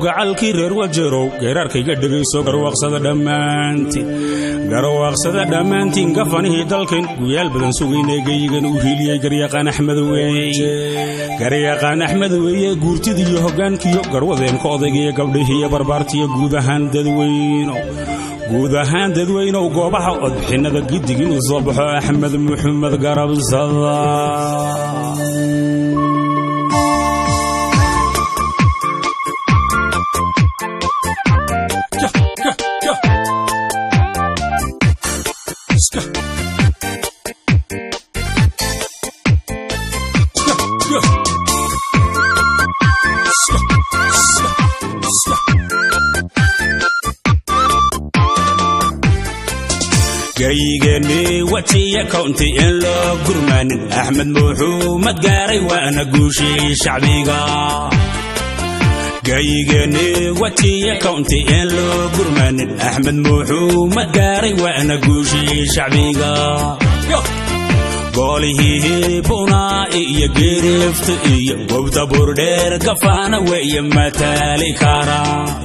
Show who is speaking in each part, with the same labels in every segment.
Speaker 1: gacalkii reer wajeerow geeraarkayga dhegayso garwaaqsada dhammaantiin garwaaqsada dhammaantiin gafanihii dalkan guyaal badan sugaynee geyigan u hiiliyey garyaqaan axmed weeye garyaqaan axmed weeye guurtidiiyo hoggaankiyo garwadeenka odaygiyo gabdhihiiyo barbaartiyo guud ahaan dadweyno guud ahaan dadweynow goobaha codbixinnada giddig inuu soo baxo axmed muxamed garabsada gayigeennii watiya kownti in loo gurmaanin axmed muxuumad gaaray waana guushii shacbiga gayigeennii watiya kownti in loo gurmaanin axmed muxuumad gaaray waana guushii shacbiga goolihii bunaa iyo geerifta iyo gobta burdheer gafaana weeye mataali kara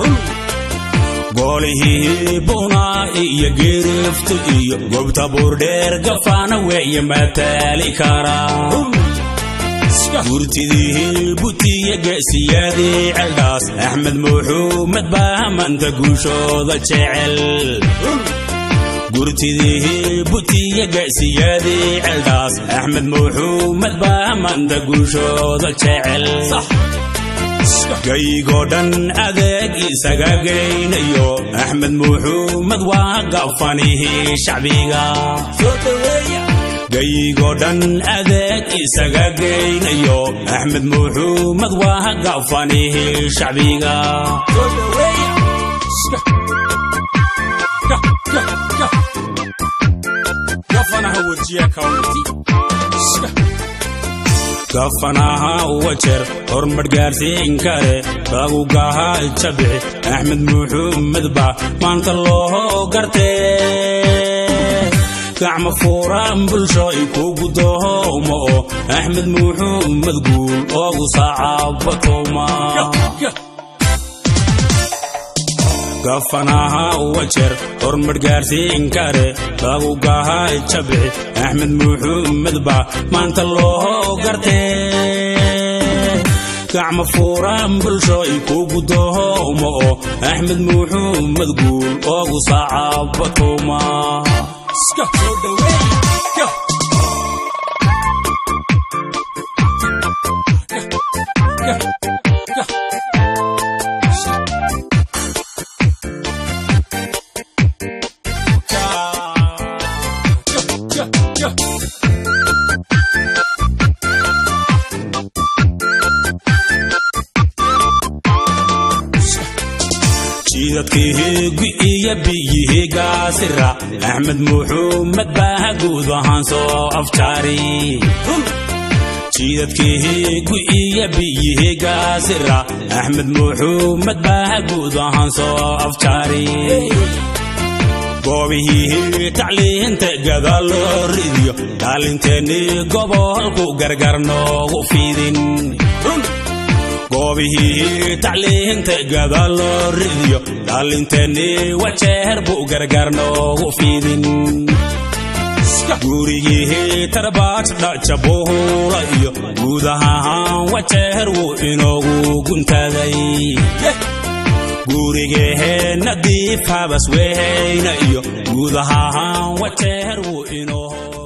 Speaker 1: goolihii bunaa iyo geerifta iyo gobta burdheer gafaana weeye mataali kara gurtidii butiya geesiyaadii celdhaas axmed muxuumad baa manta guushooda jecel gurtidii butiya geesiyaadii celdhaas axmed muxuumad baa manta guushooda jecel gaygoo dhan adeeg isaga geynayo axmed muxuumad waa gafanihii shacbiga gaygoo dhan adeeg isaga geynayo axmed muxuumad waa gafanihii shacbiga gafanaha wajer hormar gaarsiin kare bagugaha jabixi axmed muxuumed ba maanta loo gartee gacma fuuraan bulsho i kugu doomo oo axmed muxuumed guul oogu saacabatoma gafanaha wajer hormar gaarsiin kare bagugaha jabixi axmed muxuumed ba maanta loo gartee gacma fuuraan bulsho i kugu doomo oo axmed muxuumed guul oogu saacabatoma jiidadkii gu'iyo biyihii gaasira axmed muxuumed baa guud ahaan soo afjaari jiidadkii gu'iyo biyihii gaasira axmed muxuumed baa guud ahaan soo afjaari goobihii tacliinta gadaal loo ridiyo kaalinteennii gobolku gargar noogu fiidin goobihii tacliinta gadaal loo ridiyo kaalinteennii wajeer buu gargar noogu fiidin gurigii tarbaaj dhajabuhula iyo guud ahaan wajeer wuu inoogu guntaday gurigeheenna diif habas wehayna iyo guud ahaan wajeer wuu inoo